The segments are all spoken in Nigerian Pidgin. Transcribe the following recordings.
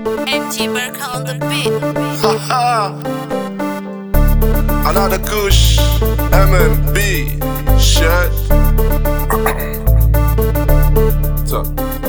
MG Burke on the beat. Another Kush, MMB, shit. So.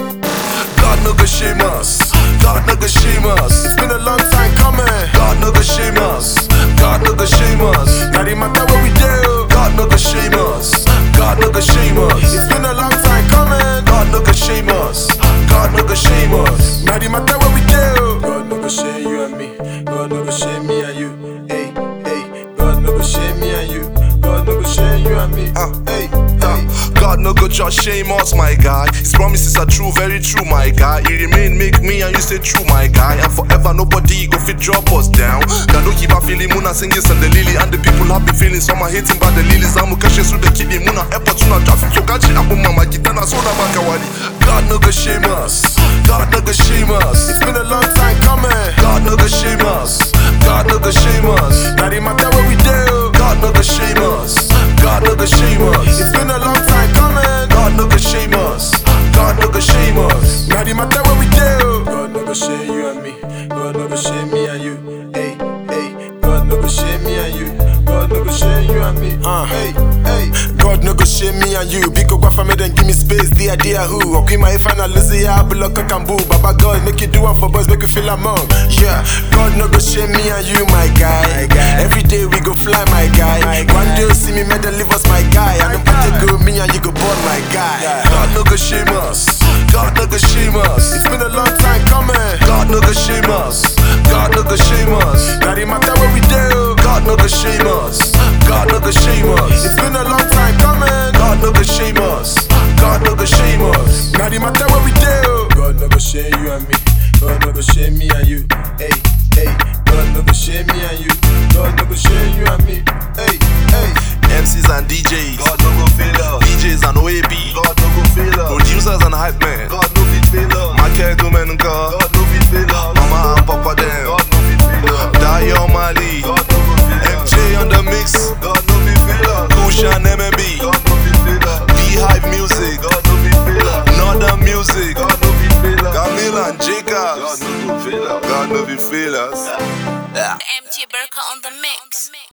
God no go shame us. God no go shame us. It's been a long time coming. God no go shame us. God no go shame us. Now it matter what we do. God no go shame us. God no go shame us. It's been a long time coming. God no go shame us. God no go shame us. Now it matter what we do. God no go shame you and me. God no go shame me and you. Hey, hey. God no go shame me and you. God no go shame you and me. Uh, hey, hey. God no go just shame us, my guy. His promises are true, very true, my guy. He remain make me and you stay true, my guy. And forever nobody go fit drop us down. God don't keep on feeling Muna singing and the lily and the people have been feeling some are hating by the lilies. I'm catching through the kidney Muna airport tuna traffic so catch up mama kitana soda makawali. God no go shame us. God no go shame us. It's been a long time coming. God no go shame us. God no go shame us. Now it matter what we do. God no go shame us. God no go shame us. It's been a long time coming. God no go shame us. God no go shame us. Now it matter what we do. God no go shame you and me. God no go shame me and you. Hey, hey. God no go shame me and you. God no go shame you and me. Uh, hey, hey. God no go shame me and you. Big go for me then give me space. The idea who? Okay, my final Lizzie, I block a cambu. Baba God make you do one for boys, make you feel among. Yeah, God no go shame me and you, my guy. Every day we go fly, my guy. One day you see me, man, leave us, my guy. And the party go me and you go born, my guy. God no go shame us. God no go shame us. It's been a long time coming. God no go shame us. God no go shame us. Now it matter what we do. God no go shame us. God no go shame us. It's been a long time coming. God no go shame us. God no go shame us. Now it matter what we do. God no go shame you and me. God no go shame me and you. Hey, hey. God no go shame me and you. God no go shame you and me. Hey, hey. MCs and DJs. God no go fail us. DJs and OAB. God no go fail us. Producers and hype men. God no fit fail us. Market women and car. God no fit fail us. Mama and Papa them. God no fit fail us. Dio Mali. God no go fail us. MJ on the mix. God no fit fail us. Kush and MMB. God no fit fail us. Beehive Music. God no fit fail us. Northern Music. God no fit fail us. Camille and God Jacobs. no go fail us. God no be fail us. MG Burke on the mix.